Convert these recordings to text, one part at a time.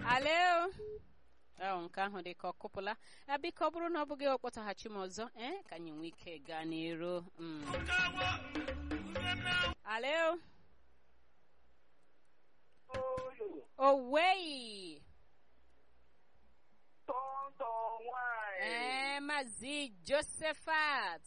alo ọ nke ahụ dị ka ọ kụpụla a biko ọ bụrụ na ọ bụghị ọkpọtaghachi m ọzọ ee ka anyị nwee ike gaa n'iru Mm. alo owei Tọntọ nwanyị. ee maazị josephat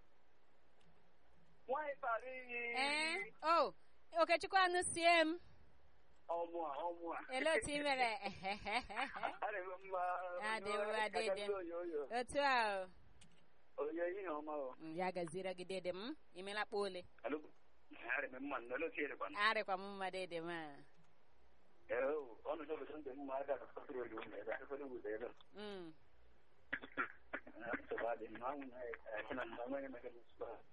Nwanyị bara iyi. ee o okechukwu anụ sie m Ọmụ a, ọmụ a. ele otu ị mere Adị m mma. Adị mma, adị dị. Oyoyo. otu a Oyo ihe ọma o. o. ya gaziere gị dede m imela kpa ole Alo. Adị m mma, nọlọ tiere kwana. arịkwa m mma dede m a Ee, ọnụ sọ bụ sọ ndị mma aka ka kọtụrụ olu ụmụ ebe a kọtụrụ ụzọ ebe. Mm. Nsogbu adị mma, anwụ na-eke na mma, nwere mege nsogbu a.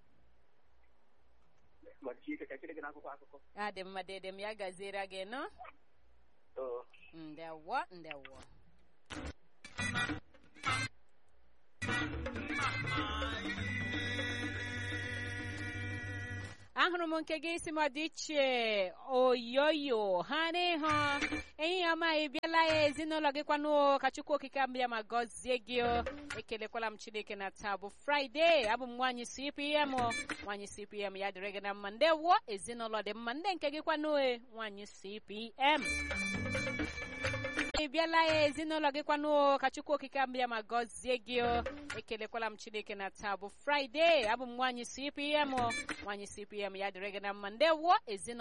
Gbachi ike ka chiri gị n'akwụkwọ akụkọ. adị mma dede m ya gaziere gị nọ Oo. ndewo ndewo ahụrụ m nke gị isi m dị iche oyoyo ha n'ihu enyi ya ọma ị bịala ya ezinụlọ gị kwanụ ka chukwu okike mbịa ma gọzie gị o ekelekwala m chineke na taa bụ fraịde abụ m nwaanyị cpm nwaanyị cpm ya dịrị gị na mma ndewo ezinụlọ dị mma ndị nke gị kwanụ e nwaanyị cpm ị bịala ya ezinụlọ gị kwanụ ka chukwu okike mbịa ma gọzie gị o ekelekwala m chineke na taa bụ fraịde abụ m nwaanyị cpm nwaanyị cpm ya dịrị gị na mma ndewo ezinụlọ